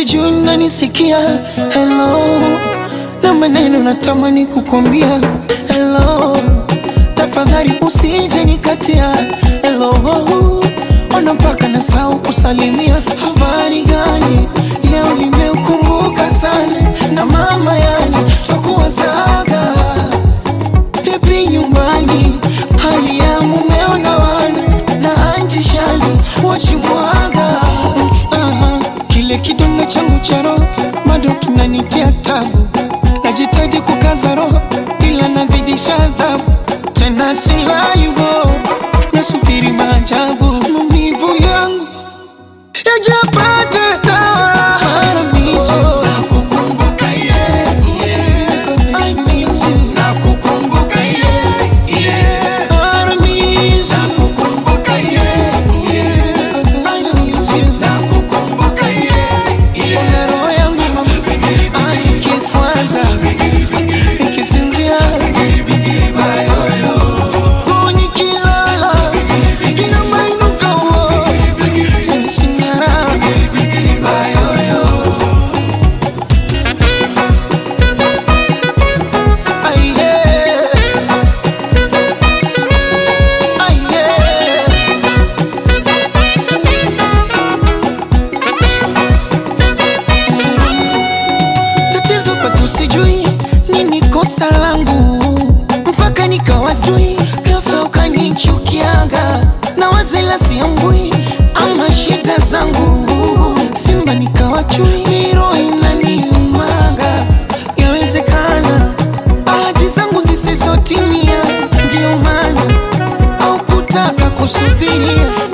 sijui nanisikia hello na maneno natamani kukwambia hello tafadhali usije nikatia hello ona mpaka nasahau kusalimia habari gani leo nimeukumbuka sana na mama yani twakuwazaga vipi nyumbani hali ya mumeo na wana na anti shani wachimwaga Aha, kile kidonda changu cha roho bado kinanitia tabu najitaji kukaza roho ila nazidisha adhabu tena silayubo nasubiri maajabu maumivu yangu yajapata dawa haramizo I miss you. Haramizo. I miss you. Ona roho yangu mama, nikikwaza, nikisinzia, oh, nikilala, inamainuka, oh, yanisinyara. Ai, yeah. Ai, yeah. tatizo kwetu sijui nini kosa langu mpaka nikawajui ghafla ukanichukiaga na wazela siambui ama shida zangu simba nikawachui miro inaniumaga yawezekana bahati zangu zisizotimia ndio maana au kutaka kusubiria